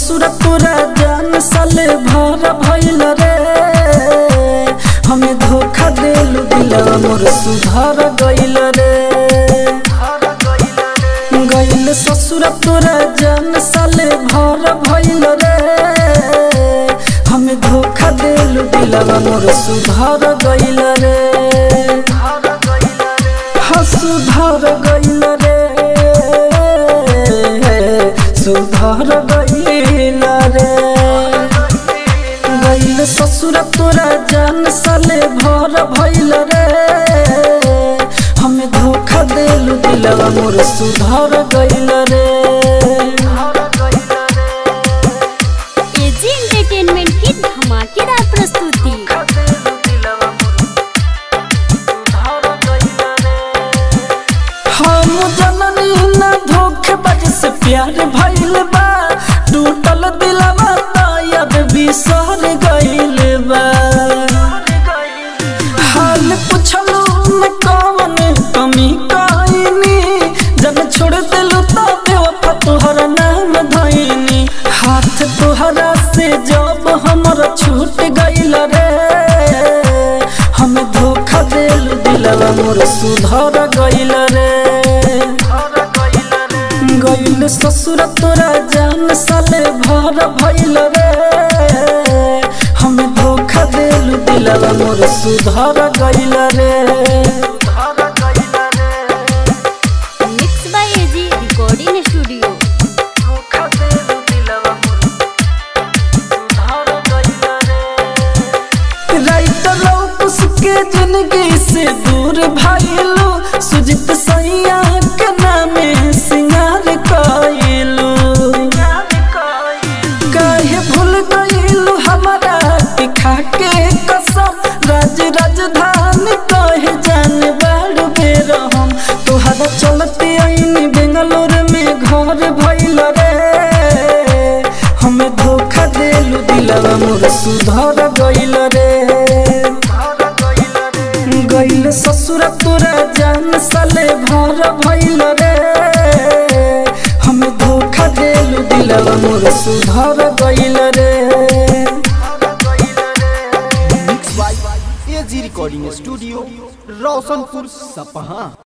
ससुर तोरा जान साले भर भइल रे हमें धोखा देलू दिलवा मोर सुधर गइल रे गइल ससुर तोरा जान साले भर भइल रे हमें धोखा देलू दिलवा मोर सुधर गइल रे हाँ सुधर गइल रे सुधर गइल रे गइल ससुर तोरा जान साले भर भइल रे हमें धोखा देलू दिलवा मोर सुधर गइल रे एजी एंटरटेनमेंट की धमाकेदार प्रस्तुति हम जननी न धोखेबाज से प्यार भइल बा टूटल दिलवा तायद बिसर गइल बा हाल पुछलू न कवन कमी कइनी जब छोड़ दिलू त बेवफा तोहर नाम धइनी हाथ तोहरा से जब हमर छूट गइल रे हम धोखा देलू दिलवा मोर सुधर गइल रे गइल ससुर तोरा जान साले भर भइल रे हम धोखा देलू दिलवा मोर सुधर गइल रे mix by AG recording studio writer लौकुस के जिंदगी से दूर भाईलू सुजित सैया के नामे सिंगार कइलू काहे भूल गइलू हमारा के खाके कसम राज राजधानी कहे जान बाड़ बेर हम तोहरा चलते आईनी बेंगलोर में घर भइल रे हमें धोखा देलू दिलवा मोर सुधर गइल रे गइल ससुर तोरा जान साले भर भइल रे हमें धोखा देलू दिलवा मोर सुधर गइल रे mix by AG recording studio Roshanpur सपहा